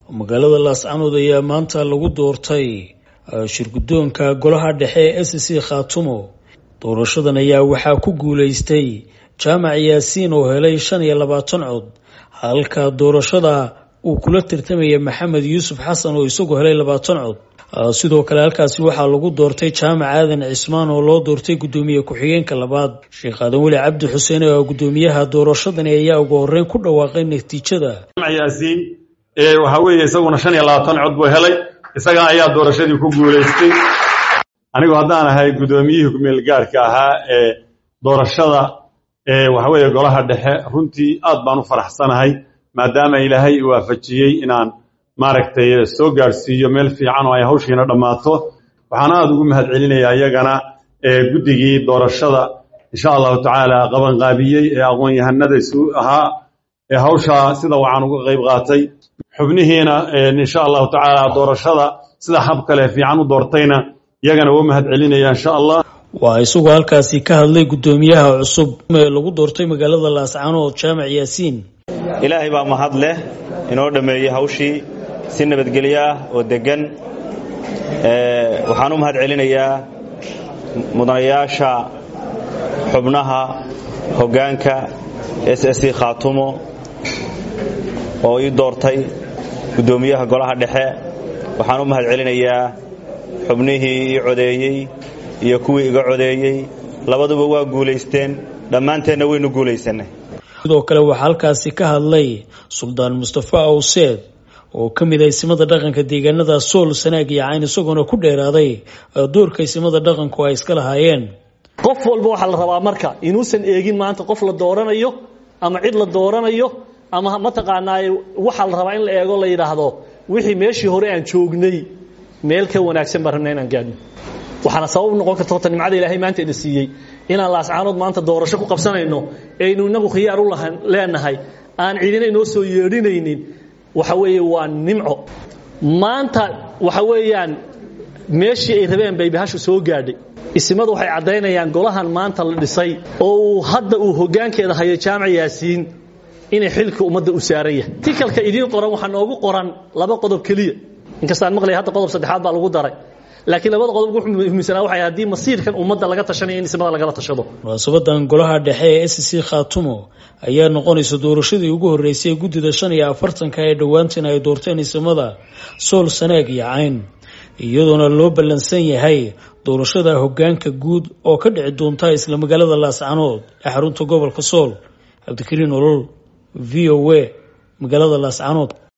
magaalada laascanood ayaa maanta lagu doortay shirguddoonka golaha dhexe ee s c khaatumo doorashadan ayaa waxaa ku guuleystay jaamac yaasiin oo helay shan iyo labaatan cod halka doorashada uu kula tartamaya maxamed yuusuf xasan oo isagu helay labaatan cod sidoo kale halkaasi waxaa lagu doortay jaamac aadan cismaan oo loo doortay guddoomiye ku-xigeenka labaad sheekh aadan weli cabdi xuseen oo guddoomiyaha doorashadani ayaa ugu horeyn ku dhawaaqay natiijada yaasiin waxaa weeye isaguna shan iyo labaatan cod buu helay isaga ayaa doorashadii ku guulaystay anigu haddaan ahay guddoomiyihii kumeelgaarhka ahaa ee doorashada waxa weeye golaha dhexe runtii aad baan u faraxsanahay maadaama ilaahay i waafajiyey inaan maaragtay soo gaadhsiiyo meel fiican oo ay hawshiina dhammaato waxaan aada ugu mahad celinayaa iyagana guddigii doorashada insha allahu tacaala qabanqaabiyey ee aqoon-yahanada isu ahaa ee hawshaa sida wacan uga qayb qaatay xubnihiina insha allahu tacaala doorashada sida hab kale fiican u doortayna iyagana u mahad celinaya insha allah waa isagoo halkaasi ka hadlay guddoomiyaha cusub ee lagu doortay magaalada laascanood jaamac yaasiin ilaahay baa mahad leh inoo dhammeeyey hawshii si nabadgelyo ah oo deggan waxaan u mahad celinayaa mudanayaasha xubnaha hoggaanka s s c khaatumo oo ii doortay guddoomiyaha golaha dhexe waxaan u mahad celinayaa xubnihii ii codeeyey iyo kuwii iga codeeyey labaduba waa guulaysteen dhammaanteenna waynu guulaysannay sidoo kale waxaa halkaasi ka hadlay suldaan mustafa awseed oo ka mid ah isimada dhaqanka deegaanada sool sanaag iyo cayn isagoona ku dheeraaday doorka isimada dhaqanku ay iska lahaayeen qof walba waxaa la rabaa marka inuusan eegin maanta qof la dooranayo ama cid la dooranayo ama mataqaanaa waxaa la rabaa in la eego la yidhaahdo wixii meeshii hore aan joognay meel ka wanaagsan baan rabna inaan gaadhno waxaana sabab noqon karta horta nimcada ilaahay maanta ina siiyey inaan laascaanood maanta doorasho ku qabsanayno aynu inagu khiyaar u leenahay aan cidina inoo soo yeedhinaynin waxa weeye waa nimco maanta waxa weeyaan meeshii ay rabeen bay bahashu soo gaadhay isimadu waxay caddaynayaan golahan maanta la dhisay oo uu hadda uu hoggaankeeda hayo jaamac yaasiin inay xilka ummadda u saaran yahay tikalka idiin qoran waxaa noogu qoran laba qodob keliya inkastaan maqlaya hadda qodob saddexaad baa lagu daray laakiin labada qodob wuxuu muhiimsanaa waxay haddii masiirkan ummadda laga tashanayo in ismada lagala tashado munaasabadan golaha dhexe ee s c khaatumo ayaa noqonaysa doorashadii ugu horreysay guddida shan iyo afartanka ee dhowaantan ay doorteen isimada sool sanaag iyo cayn iyadoona loo ballansan yahay doorashada hoggaanka guud oo ka dhici doonta isla magaalada laascanood ee xarunta gobolka sool cabdikariin olol v o a magaalada laascanood